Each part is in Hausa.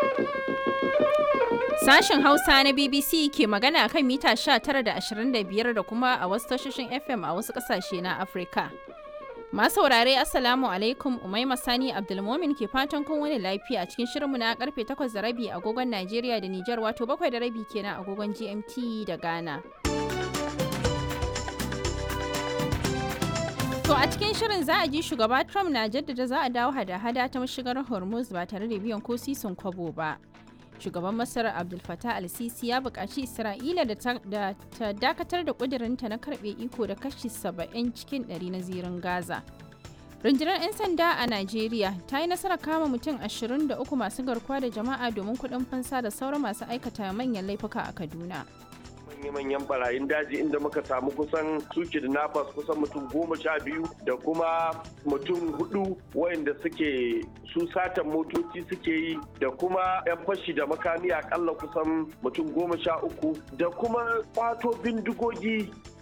Sashen Hausa na BBC ke magana kan mita 19 da 25 da kuma a wasu tashoshin FM a wasu ƙasashe na Afirka. Masu saurare Assalamu alaikum Umaima Sani Abdulmomin ke fatan kun wani lafiya a cikin shirinmu na karfe 8 da rabi agogon Najeriya da Nijar wato 7 da rabi kenan agogon GMT da Ghana. To a cikin shirin za a ji shugaba Trump na jaddada za a dawo hada-hada ta mashigar Hormuz ba tare da biyan ko sisin kwabo ba. Shugaban Masar Abdul Fattah al-Sisi ya buƙaci Isra'ila da ta dakatar da ƙudurinta na karɓe iko da kashi 70 cikin 100 na zirin Gaza. Rundunar 'yan sanda a Najeriya ta yi nasarar kama mutum 23 masu garkuwa da jama'a domin kuɗin fansa da sauran masu aikata manyan laifuka a Kaduna. manya-manyan barayin daji inda muka samu kusan su kidnappers kusan mutum goma sha biyu da kuma mutum hudu wayanda suke su satan motoci suke yi da kuma 'yan fashi da makami akalla kusan mutum goma sha uku da kuma kwato bindigogi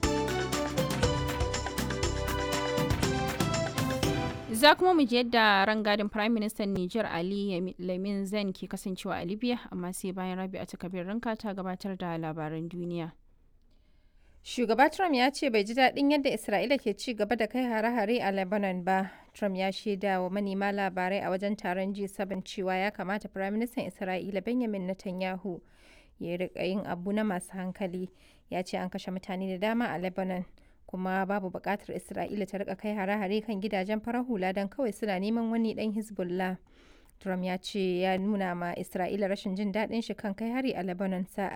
Za kuma mu ji yadda rangadin Prime Minister Niger Ali Lamin Zen ke kasancewa a Libya amma sai bayan rabi a takabir ranka ta gabatar da labaran duniya. Shugaba Trump ya ce bai ji daɗin yadda Isra'ila ke ci gaba da kai hare-hare a Lebanon ba. Trump ya shaida wa manema labarai a wajen taron G7 cewa ya kamata Firaministan Isra'ila Benjamin Netanyahu ya riƙa yin abu na masu hankali. Ya ce an kashe mutane da dama a Lebanon. kuma babu buƙatar Isra'ila ta rika kai hare-hare kan gidajen farar hula don kawai suna neman wani ɗan Hezbollah. Trump ya ce ya nuna ma Isra'ila rashin jin daɗin shi kan kai hari a Lebanon sa'a